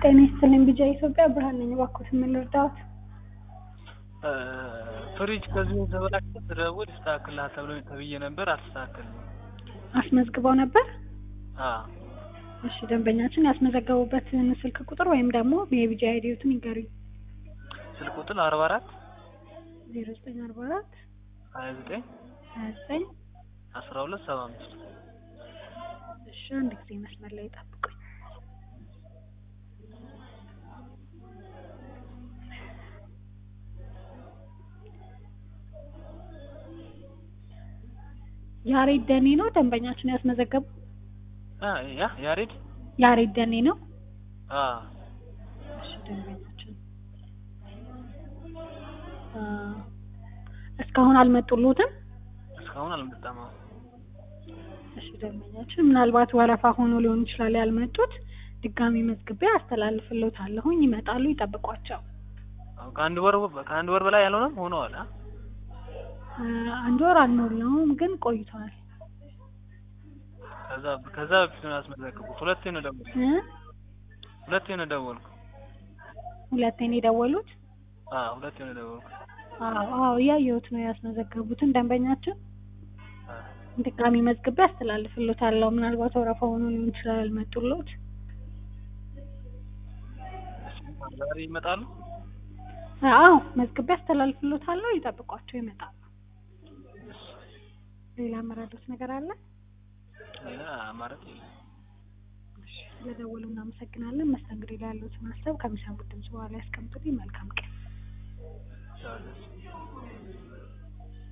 ጤና ይስጥልኝ ቢጃ ኢትዮጵያ ብርሃን ነኝ። እባክዎትን ምን ልርዳዎት? ፍሪጅ ከዚህ የተበላሸ ስደውል ይስተካከልልሃል ተብሎ ተብዬ ነበር አልተስተካከልም። አስመዝግበው ነበር? አዎ እሺ ደንበኛችን ያስመዘገቡበትን ስልክ ቁጥር ወይም ደግሞ የቢጃ አይዲዎትን ይንገሩኝ። ስልክ ቁጥር አርባ አራት ዜሮ ዘጠኝ አርባ አራት ሀያ ዘጠኝ ሀያ ዘጠኝ አስራ ሁለት ሰባ አምስት እሺ አንድ ጊዜ መስመር ላይ ጠብቁኝ። ያሬድ ደኔ ነው ደንበኛችን ያስመዘገቡ? ያ ያሬድ ያሬድ ደኔ ነው። አዎ እሺ ደንበኛችን አ እስካሁን አልመጡሎትም? እስካሁን አልመጣም። አዎ እሺ ደንበኛችን ምናልባት ወረፋ ሆኖ ሊሆን ይችላል ያልመጡት። ድጋሚ መዝግቤ አስተላልፍልዎታለሁኝ። ይመጣሉ፣ ይጠብቋቸው። አዎ ከአንድ ወር ከአንድ ወር በላይ ያልሆነም ሆነዋል። አ አ አንድ ወር አልሞላውም ግን ቆይተዋል። ከዛ ከዛ በፊት ነው ያስመዘገቡት። ሁለቴ ነው ደወልኩ እ ሁለቴ ነው ደወልኩ። ሁለቴ ነው የደወሉት? አዎ ሁለቴ ነው ደወልኩ። አዎ አዎ እያየሁት ነው ያስመዘገቡትን ደንበኛችን አዎ ድጋሚ መዝግቤ አስተላልፍልዎታለሁ። ምናልባት ወረፋ ሆኖ ሊሆን ይችላል ያልመጡሎት። ዛሬ ይመጣሉ? አዎ መዝግቤ አስተላልፍልዎታለሁ። ይጠብቋቸው፣ ይመጣሉ። ሌላ መረዳት ነገር አለ? ሌላ አማራጭ የለም። እሺ ስለደወሉ እናመሰግናለን። መስተንግዶ ላይ ያሉትን ሀሳብ ከሚሰሙት ድምጽ በኋላ ያስቀምጡልኝ። መልካም ቀን። ቻው።